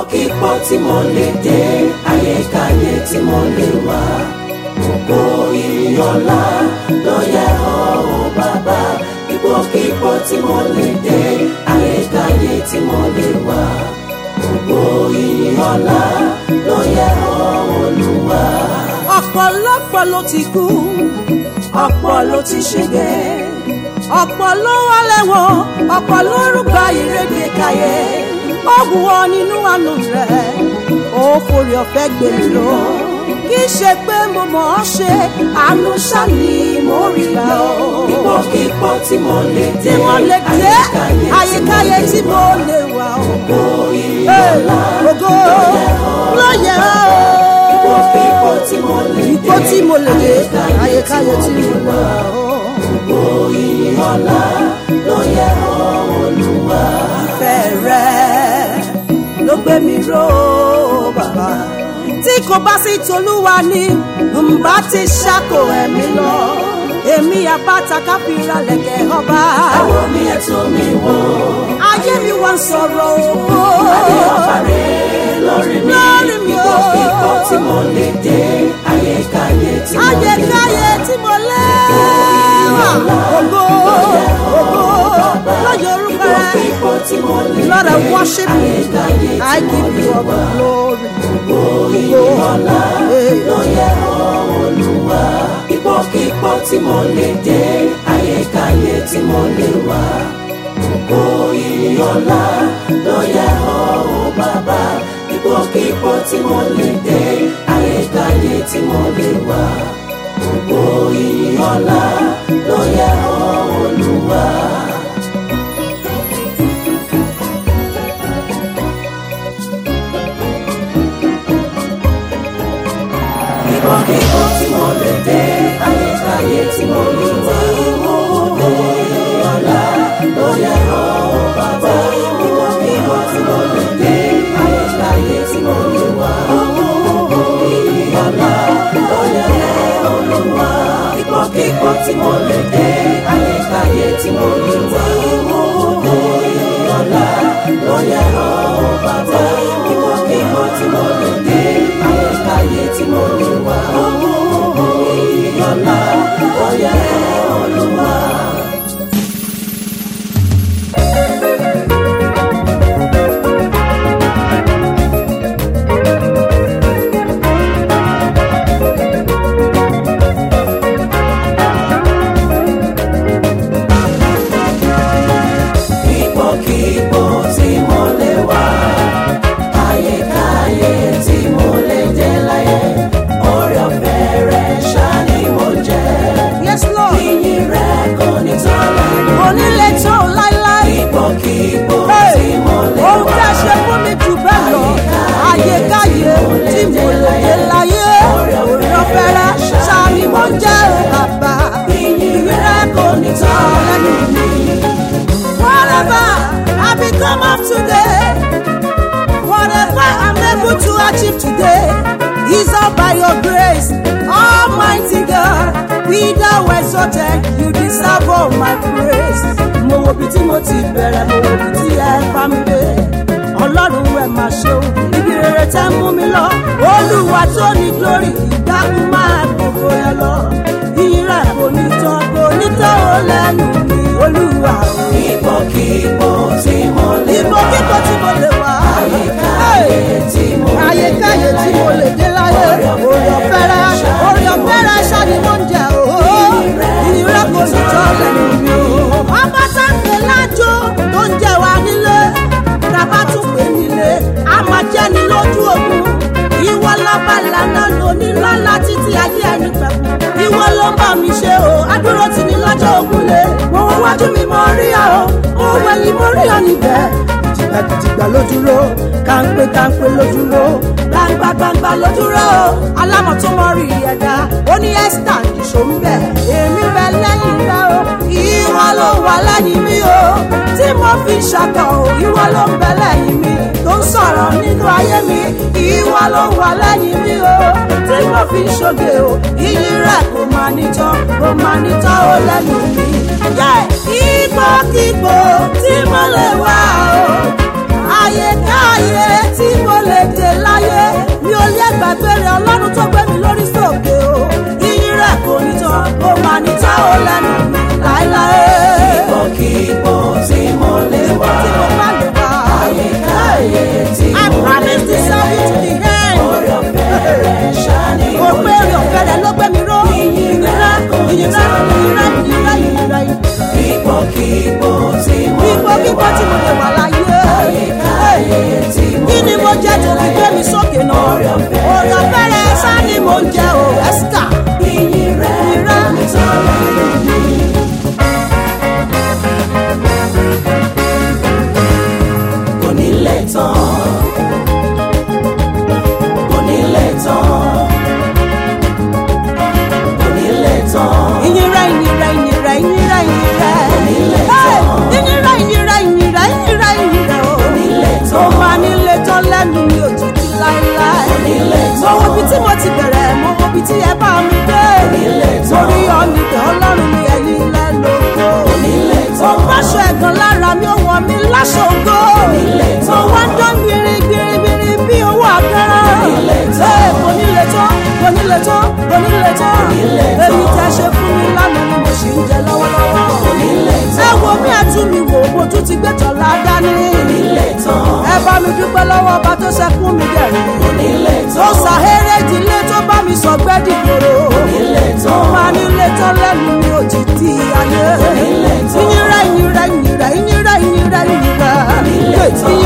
ipòkípò tí mo lè dé ayékáyé tí mo lè wà gbogbo ìyọ̀lá ló yẹ ọ́ o bàbá ipòkípò tí mo lè dé ayékáyé tí mo lè wà gbogbo ìyọ̀lá ló yẹ ọ́ olúwa. ọ̀pọ̀lọpọ̀ ló ti kú ọ̀pọ̀ ló ti ṣègbè ọ̀pọ̀ ló wà lẹ́wọ̀n ọ̀pọ̀ ló rúgba ìrèké káyé ó wù ọ́ nínú àánú rẹ̀ ó forí ọ̀fẹ́ gbé mi lọ kì í ṣe pé mo mọ̀ ọ́ ṣe àánú ṣáni mo rí gbà ọ́ ipòkípò tí mo lè tí dé mo lè dé àyíkáyé tí mo lè wà ọ́ gbogbo Hey, ìyọ̀lá ògo ló yẹ ọ́ ipòkípò tí mo lè dé ipò tí mo lè dé àyíkáyé tí mo lè wà ọ́. gbogbo ìyọ̀lá ló yẹ ọ́ olúwa. ìfẹ́ rẹ̀ ló gbé mi ró bàbá. tí kò bá sí tolúwa ni ǹbá ti ṣàkó ẹ̀mí lọ. èmi àbáta káfíńra lẹ̀kẹ̀ ọba. àwọn mi ẹ̀tọ́ mi wò ayé mi wá ń sọ̀rọ̀ ògo. adé ọba rẹ̀ lórí mi Lórí mi o. ipòkípò tí mo lè dé ayékáyé tí mo lè wà. ayékáyé tí mo lé wà. ògo ògo lọ́jọ́ orúkọ rẹ̀. ipòkípò tí mo lè Lord, dé I worship you. ayékáyé tí I mo give lè you all wà. the glory. ìyọ̀lá Hey. ló yẹ ọ́ olúwa. ipòkípò tí mo lè dé ayékáyé tí mo lè wà. gbogbo ìyọ̀lá ló yẹ ọ́ o bàbá. ipòkípò tí mo lè dé ayékáyé tí mo lè wà. gbogbo ìyọ̀lá ló yẹ ọ́ olúwa. ipòkípò tí mo lè dé ayékáyé tí mo lè wà. gbogbo ìyọ̀lá ló yẹ ọ́ o bàbá. ipòkípò tí mo lè dé ayékáyé tí mo lè wà. gbogbo ìyọ̀lá ló yẹ ọ́ olúwa. ipòkípò tí mo lè dé ayékáyé tí mo lè wà. gbogbo ìyọ̀lá ló yẹ ọ́ o bàbá. ipòkípò tí mo lè dé ayékáyé tí mo lè wà. gbogbo ìyọ̀lá ló yẹ ọ́ olúwa. ipòkípò tí mo lè wà ayékáyé tí mo lè dé láyé oore ọ̀fẹ́ rẹ̀ ṣá ni mo jẹ́ Yes, Lord. ìyìn rẹ̀ kò ní tán lẹ́nu onílé tó láíláí. ipòkípò Hey, tí mo lè ohun tí wà a ṣe fún mi jù bẹ́ẹ̀ lọ ayékáyé tí mo lè dé láyé orí ọ̀fẹ́rẹ́ ṣáàmì mo jẹ́ o bàbá ìyìn rẹ̀ kò ní tán lẹ́nu mi whatever I become of today whatever I'm able to achieve today is all by your grace almighty God be thou exalted you deserve all my praise mo wo bí tí mo ti bẹ̀rẹ̀ mo wo bí tí ẹ bá mi dé ọlọ́run ẹ̀ máa ṣeun ibi rere tẹ́ mú mi lọ olúwa tó ní glory ìdákun máa gbogbo ẹ lọ ìyìn rẹ̀ kò ní tán kò ní tán ó lẹ́nu mi olúwa o ipòkípò tí mo lè ìbò wà kíkọ tí mo lè wá. ayékáyé tí mo lè ayékáyé tí mo lè dé láyé orí ọ̀fẹ́rẹ́ orí ọ̀fẹ́rẹ́ ṣáàdì ló ń jẹ òó ìnira kò ní tọ́ lẹ́nu mi o. ọba tá ń pè lájò tó ń jẹ wá nílé tàbá tún pè nílé a máa jẹ́ ni lójú ogun ìwọ lọ́ba lànà lóní lọ́la títí ayé ẹni pẹ̀kú ìwọ ló ń bá mi ṣe o adúró tì ní lọ́jọ́ ogun lé mo wọ wájú mi mo rí ọ mo wẹ̀yìn mo rí ọ níbẹ̀ jìgbàjìgbà ló dúró kàńpé kàńpé ló dúró gbangba gbangba ló dúró alámọ̀ tó mọ rí ẹ̀dá ó ní ẹ́sítà nìṣó ń bẹ̀ èmi bẹ lẹ́yìn rẹ o ìwọ ló wà lẹ́yìn mi o tí mo fi ṣàkọ o ìwọ ló ń bẹ lẹ́yìn mi tó ń sọ̀rọ̀ nínú ayé mi ìwọ ló wà lẹ́yìn mi o tí mo fi ṣoge o iyì rẹ kò máa nítọ́ kò máa nítọ́ ó lẹ́nu mi. ipòkípò tí mo lè wà o àyèkáyé tí mo lè gbàgbé rẹ̀ ọlọ́run tó gbé mi lórí sókè o iyì rẹ̀ kò ní tán ó máa ní tá ó lẹ́nu mi láéláé. Ipòkípò tí mo lè wà. tí mo bá lè wá. Ayé tí I mo lè promise to serve you to the end. Orí ọ̀fẹ́ rẹ̀ ṣá ni Mo mo pé rí ọ̀fẹ́ rẹ̀ ló gbé mi ró. Ìyìn rẹ̀, ìyìn rẹ̀, ìyìn rẹ̀, ìyìn rẹ̀, ìyìn rẹ̀. Ipòkípò tí mo Ipò lè kíkọ́ tí mo lè wà láyé. Ayé tí mo Kí ni mo jẹ́ tó fi gbé mi sókè náà? Orí ọ̀fẹ́ Orí ọ̀fẹ́ rẹ̀ sá ni mo ń jẹ o, Ẹ́síkà. Ìyìn rẹ̀ Ìyìn rẹ̀. kò ní tán lẹ́nu mi. Kò ní lè tán. Kò ní lè tán. Kò ní lè tán. Ìyìn rẹ̀, ìyìn rẹ̀, ìyìn rẹ̀, ìyìn rẹ̀, ìyìn rẹ̀. Onílé Hey! tán. Ìyìn rẹ̀, ìyìn rẹ̀, ìyìn rẹ̀, ìyìn rẹ̀, ìyìn rẹ̀ o. Onílé tán. Ó máa nílé tán lẹ́nu mi ò títí láéláé. Onílé Mo tán. wo ibi tí mo ti bẹ̀rẹ̀, mo wo ibi tí ẹ bá mi dé. Onílé tán. Torí ọ̀nìkẹ́ ọlọ́run mi ẹ̀yìn ilẹ̀ lóko. Onílé Mo tán. báṣọ ẹ̀gàn lára mi, ó wọ̀ mí láṣọ ògo. Onílé Mo tán. wá ń dán gbirigbirigbiri bí owó àgárá. Onílé tán. Ee, Kò nílé tán, kò nílé tán, kò nílé tán. Onílé tán. Èyí tẹ́ ṣe fún mi lánàá ni mo ṣì ń jẹ lọ́wọ́lọ́wọ́. Onílé Ẹ tán. wo bí ẹtún mi wò, mo tún ti gbé tọ̀la dání. Onílé tán. Ẹ bá mi dúpẹ́ lọ́wọ́ ọba tó ṣẹkún mi dẹ̀rín. Onílé Tó tán. ṣàhéré ìdílé tó bá mi sọ gbẹ́dì gbòòrò. Onílé Mo tán. máa nílé tán lẹ́nu mi ò ti di ayé. Onílé tán. Ìyìnrẹ́ ìyìnrẹ́ ìyìnrẹ́ ìyìnrẹ́ ìyìnrẹ́ ìyìnrẹ́. Onílé tán. Ìyìnrẹ́